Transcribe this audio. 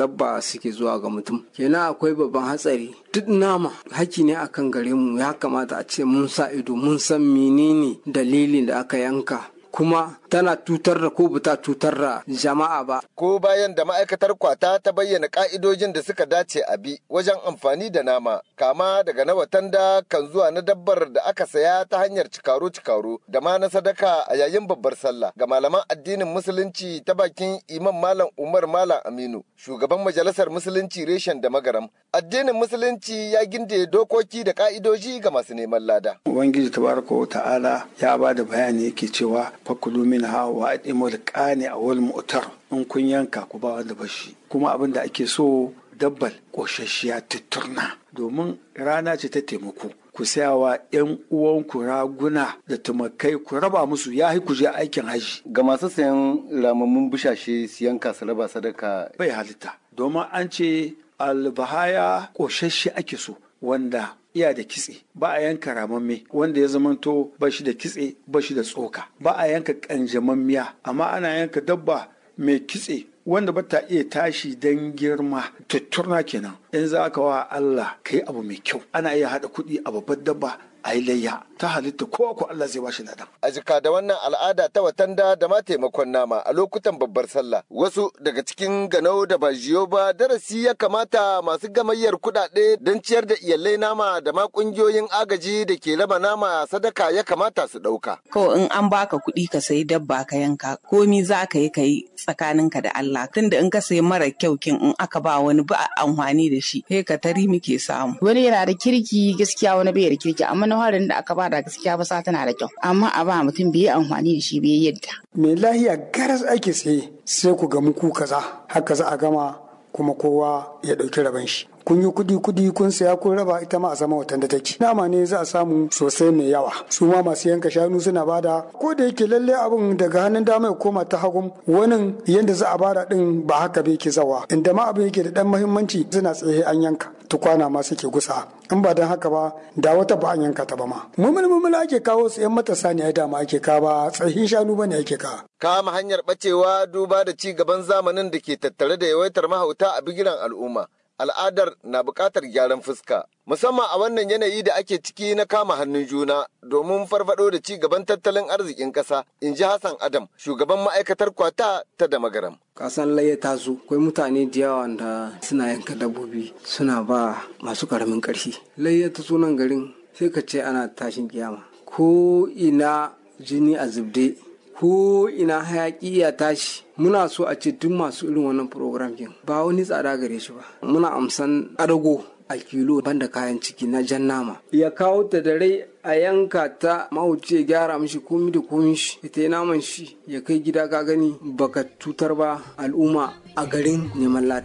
dabba suke zuwa ga mutum kenan akwai babban hatsari duk nama haki ne akan gare mu ya kamata a ce mun sa ido mun san menene dalilin da aka yanka kuma tana tutar da ko bata tutar da jama'a ba. Ko bayan da ma'aikatar kwata ta bayyana ka'idojin da suka dace a bi wajen amfani da nama, kama daga na watanda kan zuwa na dabbar da aka saya ta hanyar cikaro-cikaro da ma na sadaka a yayin babbar sallah ga malaman addinin musulunci ta bakin imam malam Umar Malam Aminu, shugaban majalisar musulunci reshen da magaram. Addinin musulunci ya ginde dokoki da ka'idoji ga masu neman lada. Ubangiji tabaraka wa ta'ala ya ba da bayani yake cewa fakulu min ha wa adimul qani awal mu'tar in kun yanka ku ba wanda bashi kuma abin da ake so dabbal koshashiya tutturna domin rana ce ta taimako ku sayawa yan uwanku raguna da tumakai ku raba musu ya ku je aikin haji ga masu sayan ramammun bushashe siyan kasa raba sadaka bai halitta domin an ce albahaya koshashe ake so wanda iya da kitse ba a yanka ramamme wanda ya zamanto ba shi da kitse ba shi da tsoka ba a yanka kanjamammiya amma ana yanka dabba mai kitse wanda ba ta iya tashi don girma tutturna kenan in za ka wa Allah ka yi abu mai kyau ana iya haɗa kuɗi a babbar dabba a yi layya ta halitta ko ko Allah zai bashi ladan. A jika da wannan al'ada ta watanda da ma taimakon nama a lokutan babbar sallah. Wasu daga cikin ganau da ba jiyo ba darasi ya kamata masu gamayyar kuɗaɗe don ciyar da iyalai nama da ma ƙungiyoyin agaji da ke raba nama sadaka ya kamata su ɗauka. Ko in an baka kuɗi ka sayi dabba ka yanka komi za ka yi ka yi tsakaninka da Allah tunda in ka sayi mara kyau kin in aka ba wani ba amfani da shi sai ka tari muke samu. Wani yana da kirki gaskiya wani bai da kirki amma na harin da aka bada gaskiya ba sa tana da kyau amma a ba mutum bai amfani da shi bai yadda. mai lahiya garas ake tsaye sai ku gamu ku kaza haka za a gama kuma kowa ya ɗauki rabon shi kun yi kudi kudi kun saya kun raba ita ma a sama watan da take nama ne za a samu sosai mai yawa su ma masu yanka shanu suna bada ko da yake lalle abin daga hannun dama ya koma ta hagun wani yanda za a bada din ba haka bai ke zawa inda ma abin yake da dan muhimmanci suna tsaye an yanka tukwana ma suke gusa in ba don haka ba da wata ba an yanka ta ba ma mumul mumul ake kawo su yan matasa ne ai dama ake kawo ba tsahin shanu bane ake kawo Kama hanyar bacewa duba da ci gaban zamanin da ke tattare da yawaitar mahauta a bigiran al'umma. al'adar na buƙatar gyaran fuska musamman a wannan yanayi da ake ciki na kama hannun juna domin farfado da ci gaban tattalin arzikin ƙasa in ji hassan adam shugaban ma'aikatar kwata ta da magaram kasan laye ta zo akwai mutane da yawa da suna yanka dabbobi suna ba masu karamin ƙarfi laye ta zo nan garin sai ka ce ana tashin kiyama ko ina jini a zubde ko ina hayaki ya tashi muna so a ce duk masu irin wannan program kin ba wani tsada gare shi ba muna amsan adago a kilo banda kayan ciki na jan nama ya kawo ta da rai a yanka ta mahauci ya gyara mishi komi da komi shi ita yi naman shi ya kai gida ka gani baka tutar ba al'umma a garin neman lada